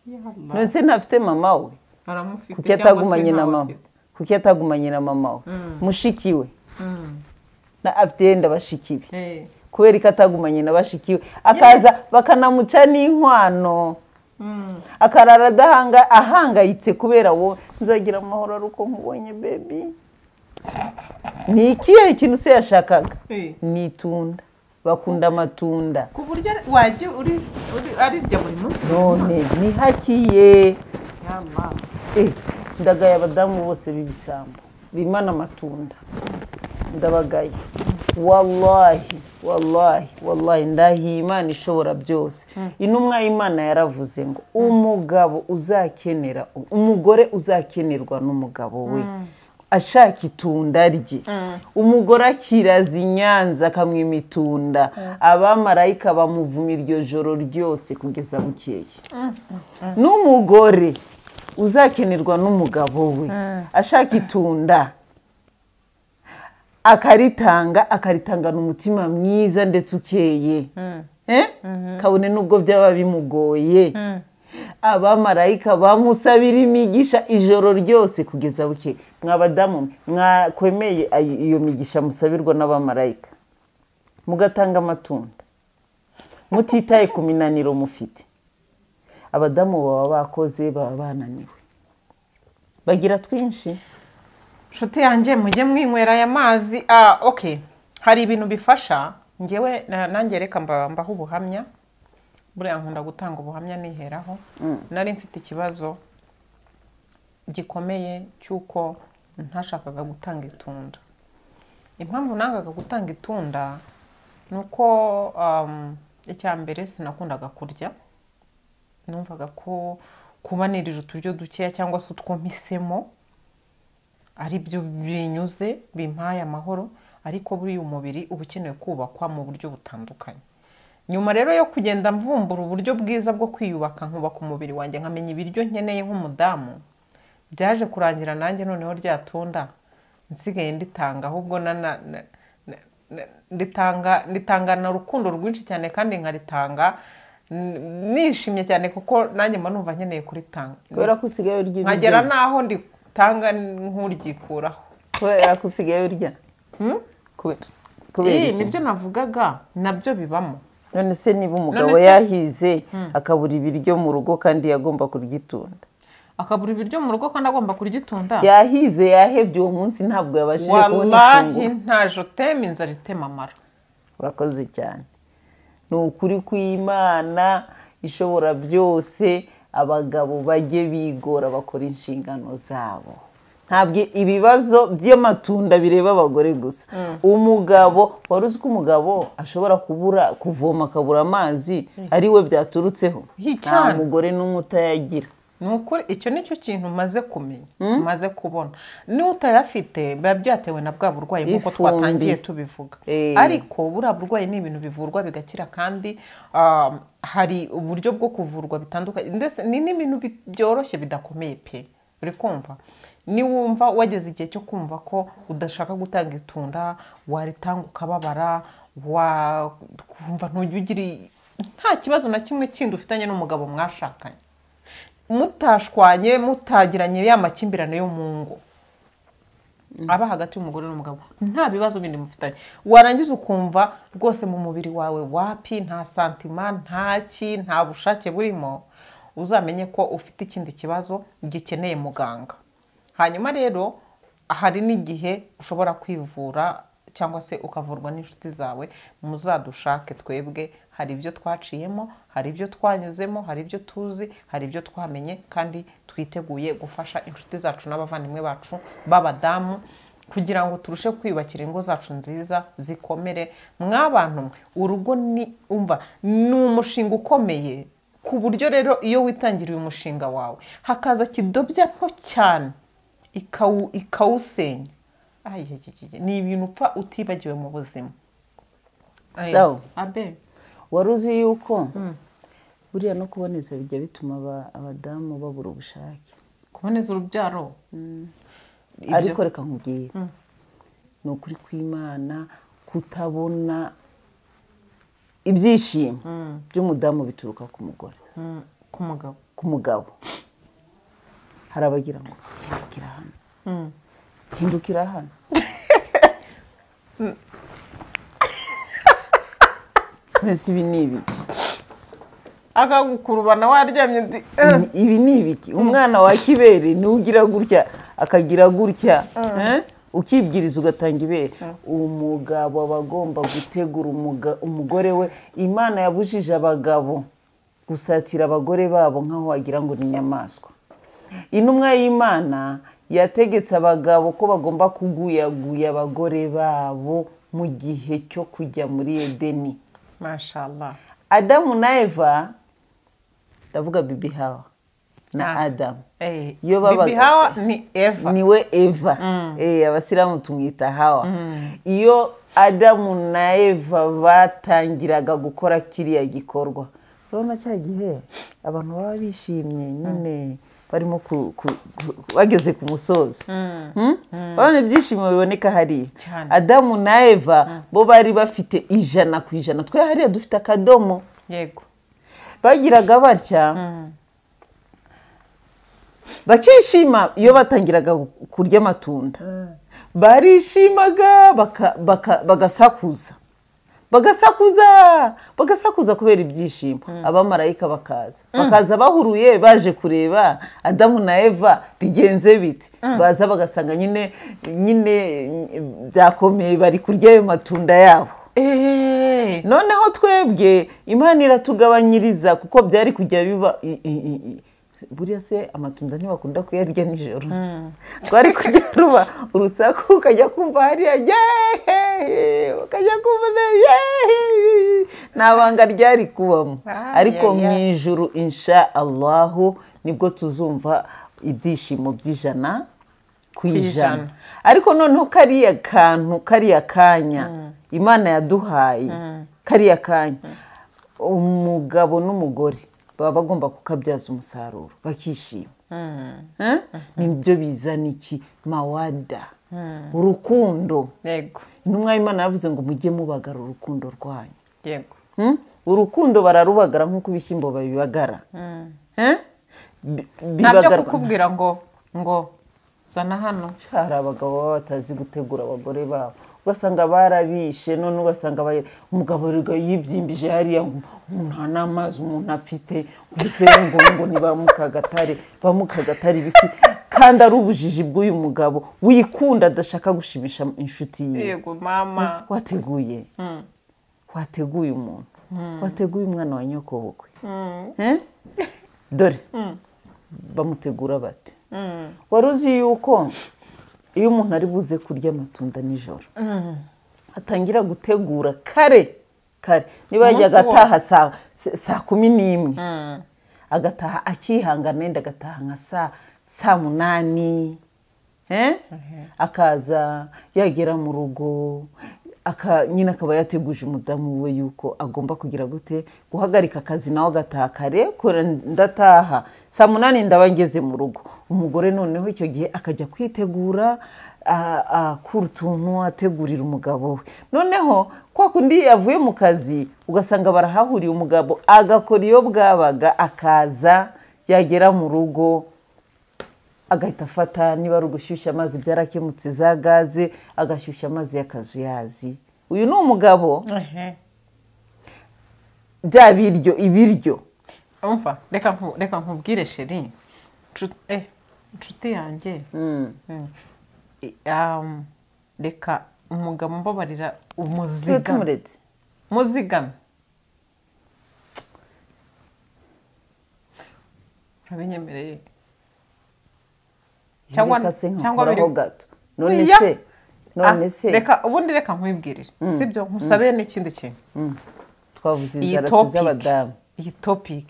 Yalla, none se ntafite mama we aramufite kuki cyangwa se atagumanye na ntawe mama afite. kuki atagumanye na mama we mushiki we na afite yenda bashiki be Eh, kubera ko atagumanye na bashiki we akaza bakanamuca n'inkwano akarara adahanga ahangayitse kubera wowe nzagira amahoro ari uko nkubonye bebi ni ikihe kintu se yashakaga eh. ni itunda bakunda amatunda ku buryo wajya uri uri- arirya buri munsi buri none munsi. ntihakiye Yalla. Eh, ndagaye abadamu bose b'ibisambo bimana amatunda ndabagaye wallahi wallahi wallahi ndahiye imana ishobora byose intumwa y'imana yaravuze ngo umugabo uzakenera umugore uzakenerwa n'umugabo we ashaka itunda rye umugore akiraza i nyanza akamwima itunda abamarayika bamuvuma iryo joro ryose kugeza bukeye n'umugore uzakenerwa n'umugabo we ashaka itunda akaritanga akaritangana umutima mwiza ndetse ukeye Eh? kabone n'ubwo byaba bimugoye abamarayika bamusabira imigisha ijoro ryose kugeza buke mwabadamu mwakwemeye ayi- iyo migisha musabirwa n'abamarayika mugatanga amatunda mutitaye ku minaniro mufite abadamu baba bakoze baba bananiwe bagira twinshi nshuti yanjye mujye mwinywera aya mazi ah okay hari ibintu bifasha ngewe na- nanjye reka mba- mbaho ubuhamya buriya nkunda gutanga ubuhamya niheraho nari mfite ikibazo gikomeye cy'uko ntashakaga gutanga itunda impamvu nangaga gutanga itunda ni uko um, icya mbere sinakundaga kurya numvaga ko kubanirije uturyo dukeya cyangwa se utwo mpisemo ari byo binyuze bimpaye amahoro ariko buriya umubiri uba ukeneye kubakwa mu buryo butandukanye nyuma rero yo kugenda mvumbura uburyo bwiza bwo kwiyubaka nkubaka umubiri wanjye nkamenya ibiryo nkeneye nk'umudamu byaje kurangira nanjye noneho rya tunda nsigaye nditanga ahubwo na na- na- na- na- nditanga nditangana urukundo rwinshi cyane kandi nkaritanga n- nishimye cyane kuko nanjye mba numva nkeneye kuritanga kubera ko usigaye urya nkagera ibiryo n'aho nditanga nk'uryikuraho kubera ko usigaye urya kubera kubera Iyi iki? nibyo navugaga nabyo bibamo none se niba umugabo None se- yahize akabura ibiryo mu rugo kandi yagomba kurya itunda akabura ibiryo mu rugo kandi agomba kurya itunda yahize yahebye uwo munsi ntabwo yabashije kubona wallahi ifunguro ntaje utema inzara itema amara urakoze cyane ni ukuri kw'imana ishobora byose abagabo bajye bigora bakora inshingano zabo ntabwo ibibazo by'amatunda bireba abagore gusa umugabo wari uzi ko umugabo ashobora kubura kuvoma akabura amazi ari we byaturutseho Hi, nta cyane. mugore n'umwe utayagira ni ukuri icyo nicyo kintu maze kumenya maze kubona niba utayafite biba byatewe na bwa burwayi nk'uko Ifumbi. twatangiye tubivuga Eh. ariko buriya burwayi ni ibintu bivurwa bigakira kandi um, hari uburyo bwo kuvurwa bitandukanye ndetse ni n'ibintu bi- byoroshye bidakomeye pe uri kumva niwumva wageze igihe cyo kumva ko udashaka gutanga itunda waritanga ukababara wakumva ntujya ugira i- nta kibazo na kimwe kindi ufitanye n'umugabo mwashakanye mutashwanye mutagiranye ya makimbirane yo mu ngo aba hagati y'umugore n'umugabo nta bibazo bindi mufitanye warangiza ukumva rwose mu mubiri wawe wapi nta santima nta ki nta bushake burimo uzamenye ko ufite ikindi kibazo gikeneye muganga hanyuma rero hari n'igihe ushobora kwivura cyangwa se ukavurwa n'inshuti zawe muzadushake twebwe hari ibyo twaciyemo hari ibyo twanyuzemo hari ibyo tuzi hari ibyo twamenye kandi twiteguye gufasha inshuti zacu n'abavandimwe bacu b'abadamu kugira ngo turushe kwiyubakira ingo zacu nziza zikomere mwabantu mwe urugo ni umva ni umushinga ukomeye ku buryo rero iyo witangiriye umushinga wawe hakaza kidobya nto cyane ikawu- ikawusenya Ay, ay, ay, ay, ni ibintu upfa utibagiwe mu buzima Ay, Sawa. abe wari uzi yuko buriya no kuboneza bijya bituma aba- abadamu babura ubushake kuboneza urubyaro Ibyo- ariko reka nkubwire ni ukuri kw'imana kutabona ibyishimo by'umudamu bituruka ku mugore Mm, ku mugabo ku mugabo hari abagira ngo hindukira hano hindukira hano mbese ibi ni ibiki akagukurubana waryamye uti, "Eh." ibi ni ibiki umwana wa kibere niwe ugira gutya akagira gutya eh? ukibwiriza ugatanga ibere umugabo aba agomba gutegura umuga- umugore we imana yabujije abagabo gusatira abagore babo nk'aho wagira ngo ni inyamaswa intumwa y'imana yategetse abagabo ko bagomba kuguyaguya abagore babo mu gihe cyo kujya muri edeni mashallah adamu na eva ndavuga bibi hawa na Ah. adamu Eh, Iyo babaga- bibi hawa ni eva niwe eva Eh, abasilamu tumwita hawa iyo adamu na eva batangiraga gukora kiriya gikorwa urabona cya gihe abantu baba bishimye nyine barimo ku- ku- ku- bageze ku musozi Hmm? urabona ibyishimo biboneka hariya Cyane. adamu na eva bo bari bafite ijana ku ijana twe hariya dufite akadomo yego bagiraga batya bakishima iyo batangiraga kurya amatunda barishimaga baka- baka- bagasakuza bagasakuza bagasakuza kubera ibyishimo abamarayika bakaza bakaza bahuruye baje kureba adamu na eva bigenze bite baza bagasanga nyine nyine byakomeye bari kurya ayo matunda yabo Eh, noneho twebwe imana iratugabanyiriza kuko byari kujya biba i- i- i- i- buriya se amatunda ntibakunda kuyarya nijoro twari kujya ruba urusaku ukajya kumva hariya yeee ukajya kumva na- yeee nta banga ryari kubamo Ah, ariko yeah, mu yeah. ijuru insha allahu nibwo tuzumva ibyishimo by'ijana ku ijana. ijana ariko noneho kariya kantu kariya kanya imana yaduhaye kariya kanya umugabo n'umugore baba bagomba kukabyaza umusaruro bakishima Eh? nibyo bizana iki mawada urukundo yego intumwa y'imana yavuze ngo mujye mubagara urukundo rwanyu yego Hmm? urukundo bararubagara nk'uko ibishyimbo babibagara Eh? Bi- ntabyo bibagarwa- kukubwira ngo ngo zana hano hari abagabo baba batazi gutegura abagore babo ugasanga barabishe none ugasanga bayi- umugabo rega yibyimbije hariya ngo umuntu nta n'amazi umuntu afite gusa ngo ngo ni ba mukagatare ba mukagatare ibiki kandi ari ubujiji bw'uyu mugabo wikunda adashaka gushimisha inshuti ye yego mama wateguye wateguye umuntu wateguye umwana wa nyokobukwe Eh? dore bamutegura bati wari uzi yuko iyo umuntu ari buze kurya amatunda nijoro atangira gutegura kare kare niba Umunsi yajyaga wose. ataha saa- saa kumi n'imwe agataha akihangana yenda agataha nka saa saa munani eh? akaza yagera mu rugo aka nyine akaba yateguje umudamu we yuko agomba kugira gute guhagarika akazi nawe agataha kare kora ndataha saa munani ndaba ngeze mu rugo umugore noneho icyo gihe akajya kwitegura a- akura utuntu ategurira umugabo we noneho kwa kundi yavuye mu kazi ugasanga barahahuriye umugabo agakora iyo bwabaga akaza yagera mu rugo agahita afata niba ari ugushyushya amazi byarakemutse za gaze agashyushya amazi y'akazuyazi uyu ni umugabo Ehe. bya biryo ibiryo umva reka nku- reka nkubwire sheri Nshu- eh, inshuti yanjye Mm. I- um, reka umugabo mbabarira turi umuziga tumuretse muzigame urabinyemereye Cyangwa- Reka se cyangwa nkakoraho biri- gato none Oya. se none Ah, se reka ubundi reka nkwibwirire sibyo nkusabe n'ikindi kintu twavuze iyi inzara topic z'abadamu iyi topic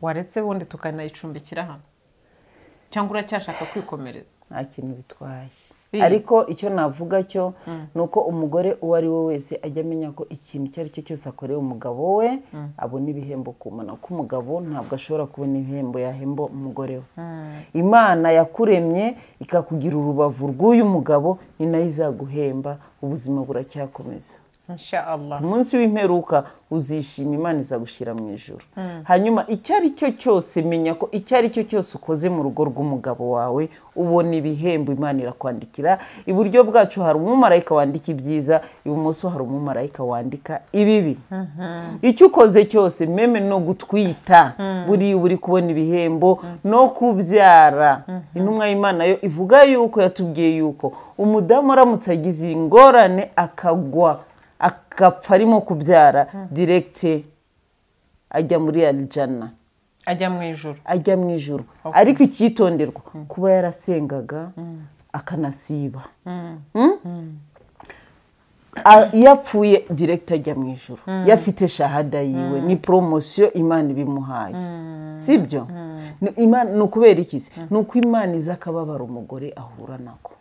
waretse ubundi tukanayicumbikira hano cyangwa uracyashaka kwikomereza nta kintu bitwaye Iyi. ariko icyo navuga cyo ni uko umugore uwo ari we wese ajya amenya ko ikintu icyo ari cyo cyose akoreye umugabo we abona ibihembo ku muntu kuko umugabo ntabwo ashobora kubona ibihembo yahemba umugore we imana yakuremye ikakugira urubavu rw'uyu mugabo ni nayo izaguhemba ubuzima buracyakomeza inshallah ku munsi w'imperuka uzishima imana izagushyira mu ijoro hanyuma icyo ari cyo cyose menya ko icyo ari cyo cyose ukoze mu rugo rw'umugabo wawe ubona ibihembo imana irakwandikira iburyo bwacu hari umumarayika wandika ibyiza ibumoso hari umumarayika wandika ibibi icyo ukoze cyose meme no gutwita buriya uba uri kubona ibihembo no kubyara intumwa y'imana yo ivuga yuko yatubwiye yuko umudamu aramutse agize ingorane akagwa akapfa arimo kubyara diregite ajya muri arijana ajya mu ijoro ajya mu ijoro ariko icyitonderwa kuba yarasengaga akanasiba Mm? A- iyo apfuye diregite ajya mu ijoro iyo afite shahada yiwe ni poromosiyo imana ibimuhaye si byo Ni- Imana- ni ukubera iki se ni uko imana izi akababaro umugore ahura nako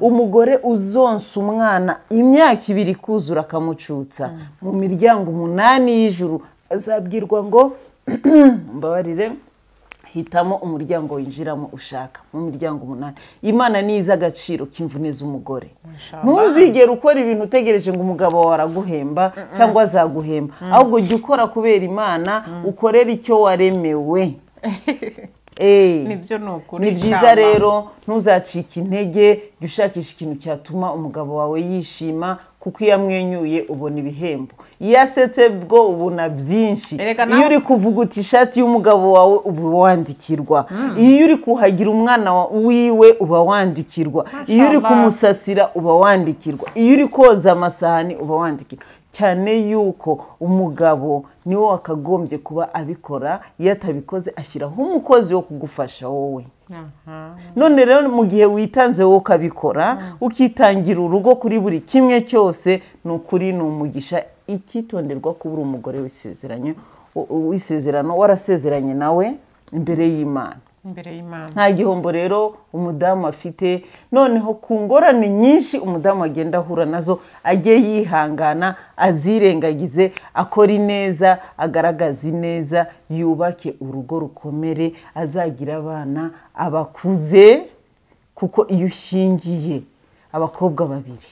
umugore uzonsa umwana imyaka ibiri kuzura akamucutsa mu miryango umunani y'ijuru azabwirwa ngo mbabarire hitamo umuryango winjiramo ushaka mu miryango umunani imana ni iz'agaciro k'imvune z'umugore ntuzigere ukora ibintu utegereje ngo umugabo wawe araguhemba cyangwa azaguhemba ahubwo jya ukora kubera imana ukorere icyo waremewe Eh. nibyo ni ukuri ni byiza inshallah. rero ntuzacike intege jya ushakisha ikintu cyatuma umugabo wawe yishima kuko iyo amwenyuye ubona ibihembo iyo asetse bwo ubona byinshi Erega nawe- iyo uri kuvuga uti ishati y'umugabo wawe uba wandikirwa iyo uri kuhagira umwana wa- wiwe uba wandikirwa iyo uri Mashallah. kumusasira uba wandikirwa iyo uri koza amasahani uba wandikirwa cyane yuko umugabo niwe wakagombye kuba abikora iyo atabikoze ashyiraho umukozi wo kugufasha wowe Aha. none rero mu gihe witanze wowe ukabikora ukitangira urugo kuri buri kimwe cyose ni ukuri ni umugisha icyitonderwa kuba uri umugore w'isezeranye w- w'isezerano warasezeranye nawe imbere y'imana imbere y'imana nta gihombo rero umudamu afite noneho ku ngorane nyinshi umudamu agenda ahura nazo ajye yihangana azirengagize akora ineza agaragaza ineza yubake urugo rukomere azagira abana abakuze kuko iyo ushingiye abakobwa babiri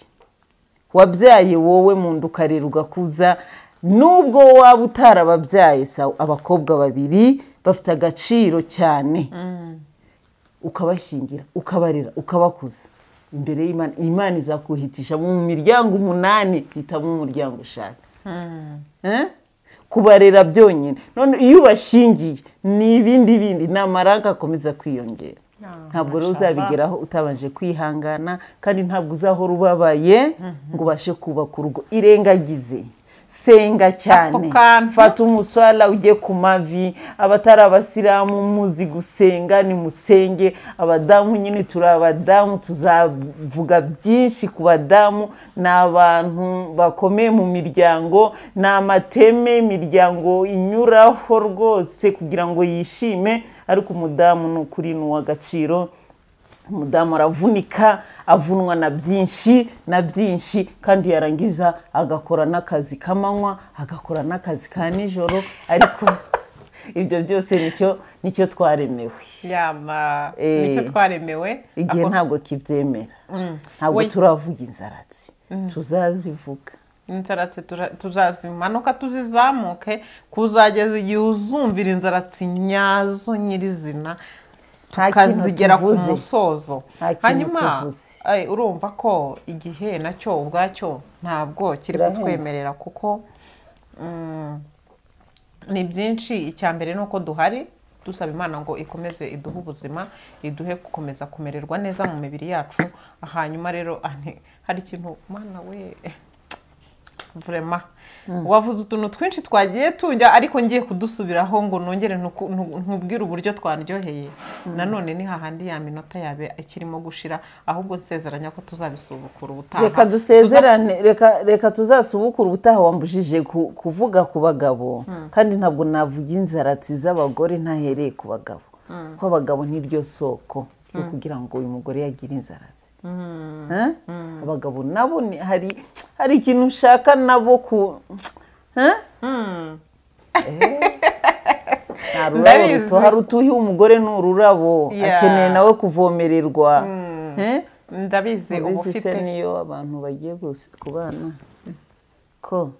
wabyaye wowe mu nda ukarera ugakuza nubwo waba utarababyaye sawa abakobwa babiri bafite agaciro cyane ukabashingira ukabarera ukabakuza imbere y'imana imana izakuhitisha mu miryango umunani hitamo umuryango ushaka Eh? kubarera byonyine none iyo ubashingiye ni ibindi bindi ni amaranka akomeza kwiyongera Ah, ntabwo rero mashallah. uzabigera aho utabanje kwihangana kandi ntabwo uzahora ubabaye ngo ubashe kubaka urugo irengagize senga cyane Ako kantu. fata umuswara ujye ku mavi abatari abasilamu muzi gusenga nimusenge abadamu nyine turi abadamu tuzavuga byinshi ku badamu ni abantu bakomeye mu miryango ni amateme imiryango inyuraho rwose kugira ngo yishime ariko umudamu ni ukuri ni uw'agaciro umudamu aravunika avunwa na byinshi na byinshi kandi yarangiza agakora n'akazi k'amanywa agakora n'akazi ka nijoro ariko ibyo byose nicyo nicyo twaremewe yama Eh. nicyo twaremewe igihe Ako- ntabwo kibyemera ntabwo We- turavuga inzaratsi tuzazivuga inzaratsi tuza- tuzazimanuka tuzizamuke kuzageza igihe uzumvira inzaratsi nyazo nyirizina nta kintu tukazigera ku tuvuze musozo Nta kintu hanyuma tuvuze. ay, urumva ko igihe nacyo ubwacyo ntabwo kiri Kirahenze. kutwemerera kuko mm, ni byinshi icya mbere ni uko duhari dusaba imana ngo ikomeze iduhe ubuzima iduhe gukomeza kumererwa neza mu mibiri yacu hanyuma rero ah, ni- hari ikintu mana we vrema wavuze utuntu twinshi twagiye tunjya ariko ngiye kudusubiraho ngo nongere ntuku- ntu- nkubwire uburyo twaryoheye nanone ni hahandi ya minota yabe ikirimo gushira ahubwo nsezeranya ko tuzabisubukura ubutaha reka dusezerane reka reka tuzasubukure ubutaha wambujije ku- kuvuga ku bagabo kandi ntabwo navuga inzaratsi z'abagore ntahereye ku bagabo kuko abagabo niryo soko ryo kugira ngo uyu mugore yagire inzaratsi Eh? abagabo nabo ni- hari hari ikintu ushaka nabo ku Eh? nta rurabo Ndabizi. rutoha rutuhiye umugore ni ururabo Yeah. akeneye nawe kuvomererwa Eh? ndabizi uba ubizi se ufite niyo abantu bagiye gus- kubana ko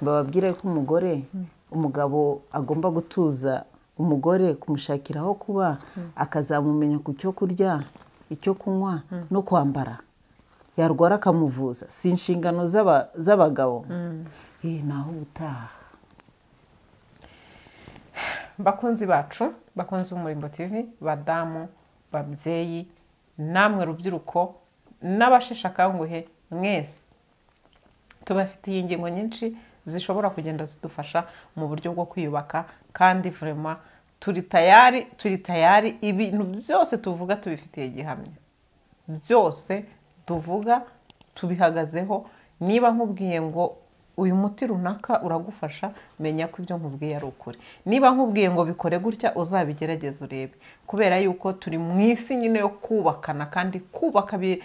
bababwira ko umugore umugabo agomba gutuza umugore kumushakira aho kuba akazamumenya ku cyo kurya icyo kunywa no kwambara yarwara akamuvuza si inshingano z'aba- z'abagabo Eh, naho ubutaha bakunzi bacu bakunzi b'umurimbo tv badamu babyeyi namwe rubyiruko n'abasheshe akanguhe mwese tubafitiye ingingo nyinshi zishobora kugenda zidufasha mu buryo bwo kwiyubaka kandi vurema turi tayari turi tayari ibintu byose tuvuga tubifitiye gihamya byose tuvuga tubihagazeho niba nkubwiye ngo uyu muti runaka uragufasha menya ko ibyo nkubwiye ari ukuri niba nkubwiye ngo bikore gutya uzabigerageze urebe kubera yuko turi mu isi nyine yo kubakana kandi kubaka bi-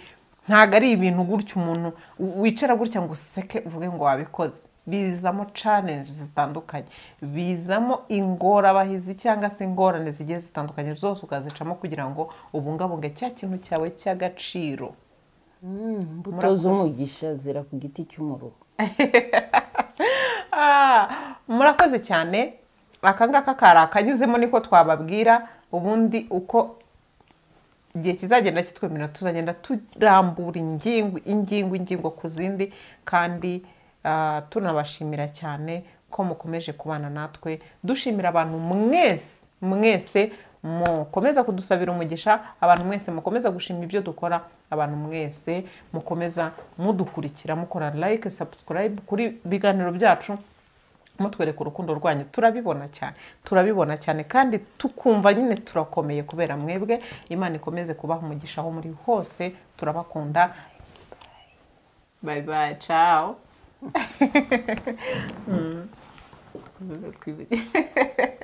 ntabwo ari ibintu gutya umuntu w- wicara gutya ngo useke uvuge ngo wabikoze bizamo challenge zitandukanye bizamo ingorabahizi cyangwa se ingorane zigiye zitandukanye zose ukazicamo kugira ngo ubungabunge cya kintu cyawe cy'agaciro imbuto Murakoze. z'umugisha zera ku giti cy'umuruho Ah, murakoze cyane aka ngaka kari akanyuzemo niko twababwira ubundi uko igihe kizagenda kitwemerera tuzagenda turambura ingingo ingingo ingingo ku zindi kandi ah, tunabashimira cyane ko mukomeje kubana natwe dushimira abantu mwese mwese mukomeza kudusabira umugisha abantu mwese mukomeza gushima ibyo dukora abantu mwese mukomeza mudukurikira mukora like subscribe kuri biganiro byacu mutwereka urukundo rwanyu turabibona cyane turabibona cyane kandi tukumva nyine turakomeye kubera mwebwe imana ikomeze kubaha umugisha aho muri hose turabakunda bye bye ciao Mm. Twibagire.